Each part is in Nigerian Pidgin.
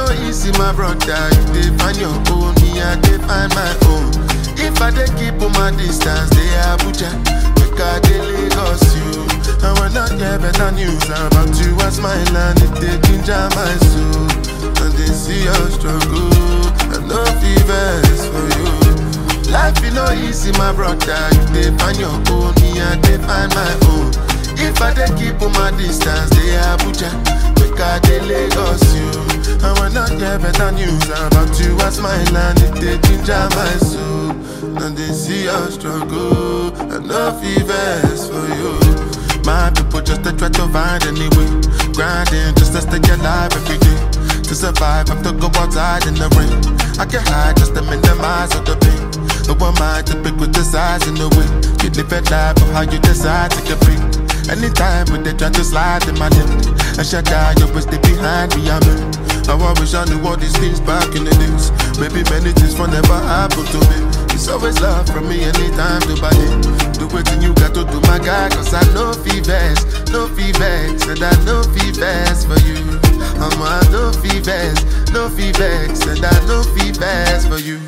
no easy, my brother. You dey find your own, me I dey find my own. If I dey keep on my distance, they Abuja, make I dey Lagos you. I will not get better news about you as my land. It dey ginger my soul, and they see your struggle. I no fevers for you. Life is no easy, my brother. You dey find your own, me I dey find my own. If I dey keep on my distance, they Abuja, make I dey Lagos you. I will not get better news about you as my land. It dey ginger my soul, and they see your struggle. I no fevers for you. My people just to try to find any way, grinding just to stay alive every day. To survive, I have to go outside in the rain. I can hide just to minimize all the pain. No one mind to pick with the size and the way. You live a life of how you decide to compete. Anytime when they try to slide in my lip, I shut down, you always stay behind me, I'm in. How I wish I knew all these things back in the days. Maybe many things will never happen to me. It's always love from me anytime to buy it. Do what you got to do, my guy, cause I know fevers, no fevers, and I know fevers for you. I'm a no fevers, no fevers, and I know fevers for you.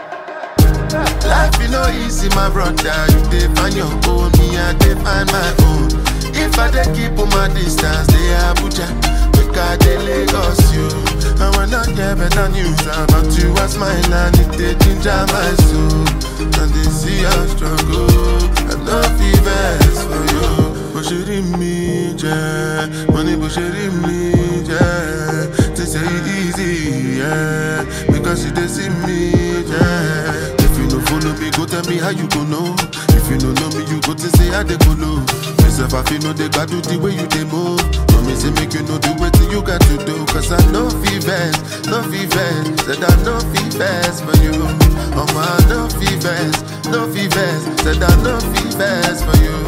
Life is no easy, my brother. You dey find your own, me I dey find my own. If I dey keep on my distance, they Abuja, make I dey Lagos you. I will not get better news about you as my land. It dey ginger my soul, and they see your struggle. I no fevers for you. Bó ṣe rí mi jẹ́, mo ní bó ṣe rí mi jẹ́. They say it easy, yeah, because you dey see me, yeah. If you no follow me, go tell me how you go know. If you no know me, you go to say how they go low. Myself, I feel no they got do the way you they move. No me say make you know the way you got to do. Cause I know fevers, no fevers, said I know fevers for you. Oh my, no fevers, no fevers, said I know fevers for you.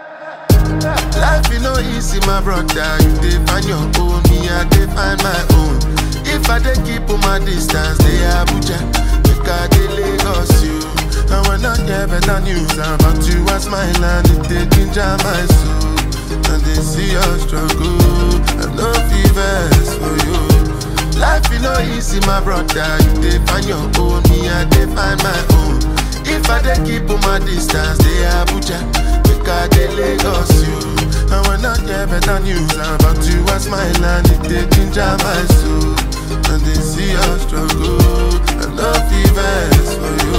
Life is no easy, my brother. You dey find your own, me I dey find my own. If I dey keep on my distance, they Abuja, make I dey Lagos you. I will not get better news about you as my land. It dey ginger my soul, and they see your struggle. I no fevers for you. Life is no easy, my brother. You dey find your own, me I dey find my own. If I dey keep on my distance, they Abuja, make I dey Lagos you. I will not get better news about you as my land. It dey ginger my soul, and they see your struggle. I no fevers for you.